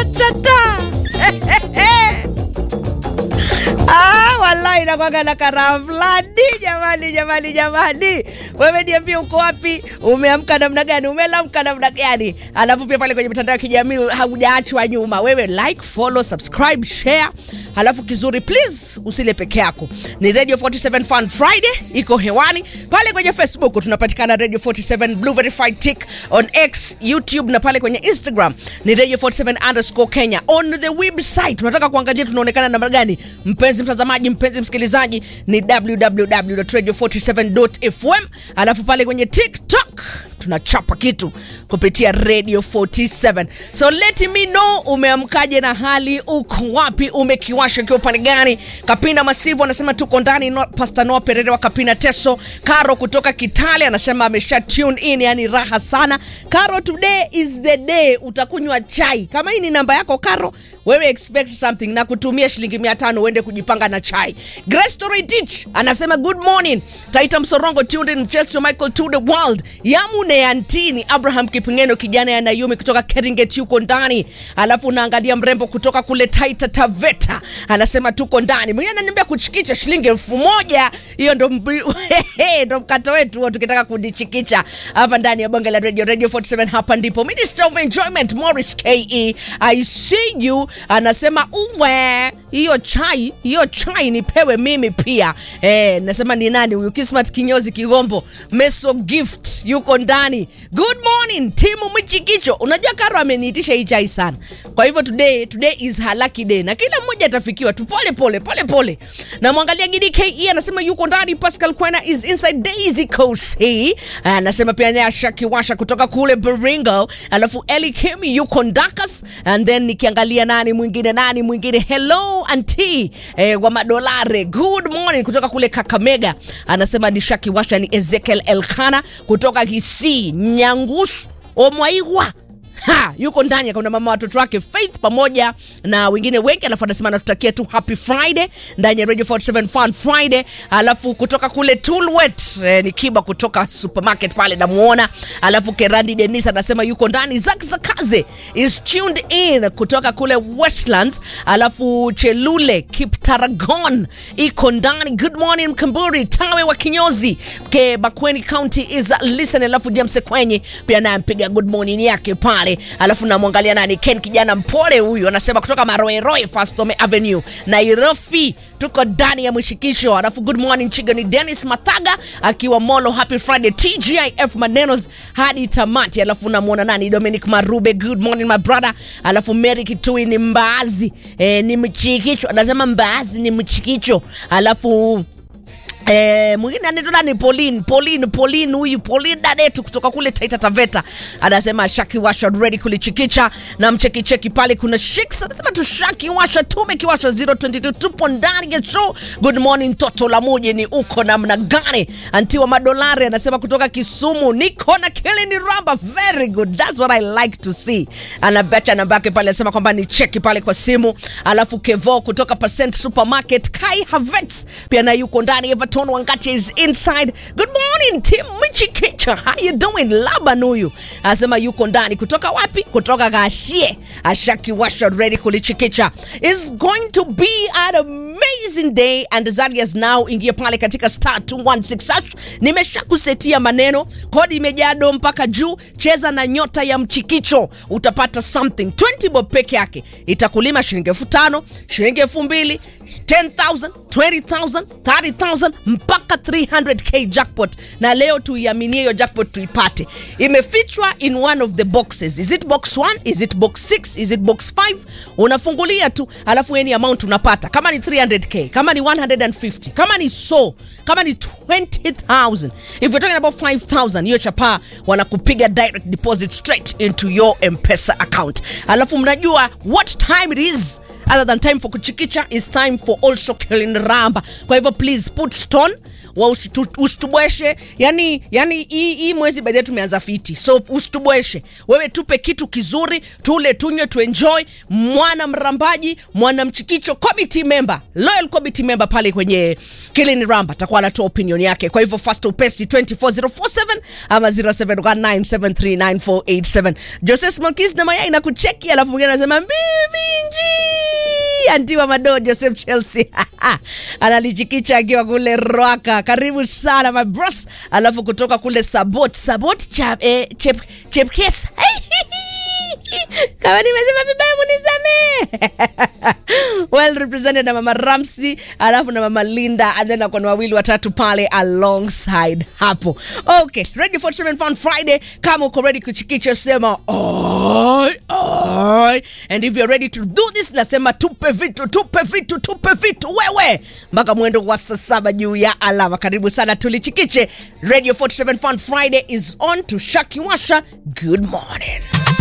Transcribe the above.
Ratatata. Ah, wallahi nakwanga na karaha fulani jamani, jamani, jamani. Wewe niambie uko wapi? Umeamka namna gani? Umelamka namna gani? Alafu pia pale kwenye mitandao ya kijamii haujaachwa nyuma. Wewe like, follow, subscribe, share. Halafu kizuri please usile peke yako. Ni Radio 47 Fun Friday iko hewani. Pale kwenye Facebook tunapatikana Radio 47 Blue Verified Tick on X, YouTube na pale kwenye Instagram ni Radio 47 underscore Kenya. On the website unataka kuangalia tunaonekana namna gani? Mpenzi mtazamaji, mpenzi msikilizaji ni www.radio47.fm. Alafu pale kwenye TikTok tunachapa kitu kupitia Radio 47. So let me know umeamkaje na hali uko wapi, umekiwasha ukiwa upande gani? Kapina Masivu anasema tuko ndani. No, Pastor Noah Perere wa Kapina Teso. Karo kutoka Kitale anasema amesha tune in, yani raha sana. Karo, today is the day utakunywa chai. Kama hii ni namba yako Karo, wewe expect something na kutumia shilingi 500 uende kujipanga na chai. Grace Toritich anasema good morning. Taita Msorongo tuned in Chelsea Michael to the world. Yamune Antini Abraham Kipingeno kijana ya Nayumi kutoka Keringet yuko ndani. Alafu unaangalia mrembo kutoka kule Taita Taveta anasema tuko ndani. Mwingine ananiambia kuchikicha shilingi elfu moja. Hiyo ndo mbi- ndo mkato wetu huo tukitaka kudichikicha hapa ndani ya bonge la radio radio 47 hapa ndipo Minister of Enjoyment Morris KE I see you anasema uwe hiyo chai hiyo chai nipewe mimi pia eh, nasema ni nani huyu Kismat Kinyozi Kigombo Meso Gift yuko ndani good morning timu mchikicho unajua Karo ameniitisha hii chai sana kwa hivyo today today is her lucky day na kila mmoja atafikiwa tu pole pole pole pole na mwangalia Gidi KE anasema yuko ndani Pascal Kwena is inside Daisy Kosi anasema pia naye ashakiwasha kutoka kule Baringo alafu Eli Kimi yuko Ndakas and then nikiangalia nani mwingine nani mwingine hello auntie eh, wa madolare good morning kutoka kule Kakamega anasema nishakiwasha ni Ezekiel Elkana kutoka Kisii Nyangusu Omwaigwa ha yuko ndani kuna mama watoto wake Faith pamoja na wengine wengi, alafu anasema anatutakia tu happy Friday ndani ya Radio 47 Fun Friday. Alafu kutoka kule Tulwet eh, ni Kiba kutoka supermarket pale namuona. Alafu Kerandi Denis anasema yuko ndani. Zak Zakaze is tuned in kutoka kule Westlands. Alafu Chelule Kiptaragon iko ndani. Good morning Mkamburi Tawe wa Kinyozi ke Bakweni County is listen. Alafu James Kwenye pia naye mpiga good morning yake pale alafu namwangalia nani Ken kijana mpole huyu anasema kutoka Maroeroe Fastome Avenue Nairobi tuko ndani ya mshikisho alafu good morning chiga ni Dennis Mataga akiwa Molo happy Friday TGIF manenos hadi tamati alafu namwona nani Dominic Marube good morning my brother alafu Mary Kitui ni mbaazi eh, ni mchikicho anasema mbaazi ni mchikicho alafu Eh, mwingine anaitwa ni Pauline, Pauline, Pauline huyu Pauline dadetu kutoka kule Taita Taveta anasema Shaki Washa ready kulichikicha na mcheki cheki pale kuna Shix anasema tu Shaki Washa tumekiwasha 022 tupo ndani ya show. Good morning toto la muje ni uko namna gani? Antiwa madolari anasema kutoka Kisumu niko na Kelly Ramba very good. That's what I like to see. Anabacha namba yake pale anasema kwamba ni cheki pale kwa simu. Alafu Kevo kutoka Percent Supermarket Kai Havets pia na yuko ndani Everton Wangati is inside. Good morning Tim Michikicha. How you doing? Laban huyu anasema yuko ndani kutoka wapi? Kutoka Gashie. Ashaki washa ready kulichikicha. Is going to be an amazing day and Zalias now ingia pale katika star 216 hash. Nimesha kusetia maneno, kodi imejaa do mpaka juu. Cheza na nyota ya mchikicho utapata something 20 bob peke yake itakulima shilingi elfu tano shilingi elfu mbili 10,000 20,000 30,000 mpaka 300k jackpot, na leo tuiaminie hiyo jackpot tuipate. Imefichwa in one of the boxes. Is it box 1? Is it box 6? Is it box 5? Unafungulia tu, alafu any amount unapata, kama ni 300k, kama ni 150, kama ni so, kama ni 20,000. If you're talking about 5,000, hiyo chapa wanakupiga direct deposit straight into your M-Pesa account. Alafu mnajua what time it is other than time for kuchikicha is time for also killing ramba kwa hivyo please put stone wa usitu, usitubweshe yani yani hii hii mwezi baadaye tumeanza fiti so usitubweshe wewe tupe kitu kizuri tule tunywe tuenjoy mwana mrambaji mwana mchikicho committee member loyal committee member pale kwenye kilini ramba atakuwa anatoa opinion yake kwa hivyo fast upesi 24047 ama 0719739487 jose smokis na mayai na kucheki alafu mwingine anasema mbibinji antiwa mado joseph chelsea analichikicha akiwa kule rwaka karibu sana my bros alafu kutoka kule sabot sabot chap, eh, chep, chepkes kama nimesema vibaya munisamee well represented na mama ramsi alafu na mama linda and then akona wawili watatu pale alongside hapo okay ready for Treatment fun friday kama uko ready kuchikicha sema oi oi and if you're ready to do this nasema tupe vitu tupe vitu tupe vitu wewe mpaka mwendo wa saa saba juu ya alama karibu sana tulichikiche radio 47 fun friday is on to shakiwasha good morning